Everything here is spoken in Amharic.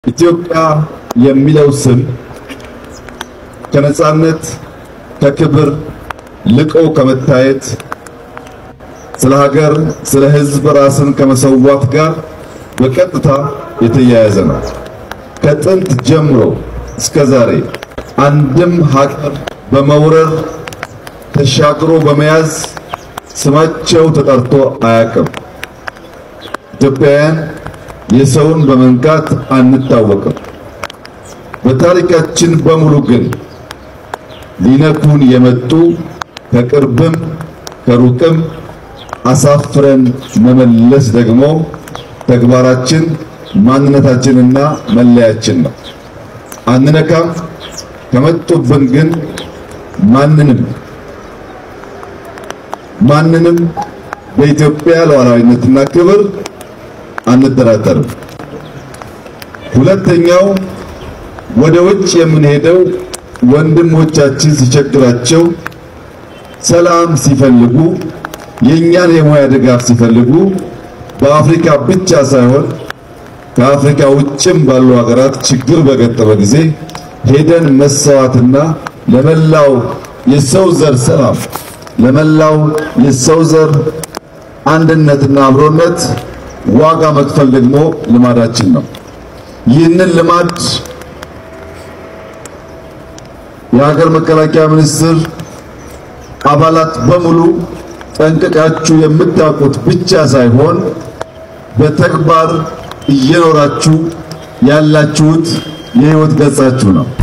ኢትዮጵያ የሚለው ስም ከነጻነት ከክብር ልቆ ከመታየት ስለ ሀገር ስለ ሕዝብ ራስን ከመሰዋት ጋር በቀጥታ የተያያዘ ነው። ከጥንት ጀምሮ እስከ ዛሬ አንድም ሀገር በመውረር ተሻግሮ በመያዝ ስማቸው ተጠርቶ አያውቅም። ኢትዮጵያውያን የሰውን በመንካት አንታወቅም። በታሪካችን በሙሉ ግን ሊነኩን የመጡ ከቅርብም ከሩቅም አሳፍረን መመለስ ደግሞ ተግባራችን ማንነታችንና መለያችን ነው። አንነካም። ከመጡብን ግን ማንንም ማንንም በኢትዮጵያ ሉዓላዊነትና ክብር አንደራደርም። ሁለተኛው ወደ ውጭ የምንሄደው ወንድሞቻችን ሲቸግራቸው፣ ሰላም ሲፈልጉ፣ የእኛን የሙያ ድጋፍ ሲፈልጉ በአፍሪካ ብቻ ሳይሆን ከአፍሪካ ውጭም ባሉ ሀገራት ችግር በገጠመ ጊዜ ሄደን መሰዋትና ለመላው የሰው ዘር ሰላም ለመላው የሰው ዘር አንድነትና አብሮነት ዋጋ መክፈል ደግሞ ልማዳችን ነው። ይህንን ልማድ የሀገር መከላከያ ሚኒስቴር አባላት በሙሉ ጠንቅቃችሁ የምታውቁት ብቻ ሳይሆን በተግባር እየኖራችሁ ያላችሁት የሕይወት ገጻችሁ ነው።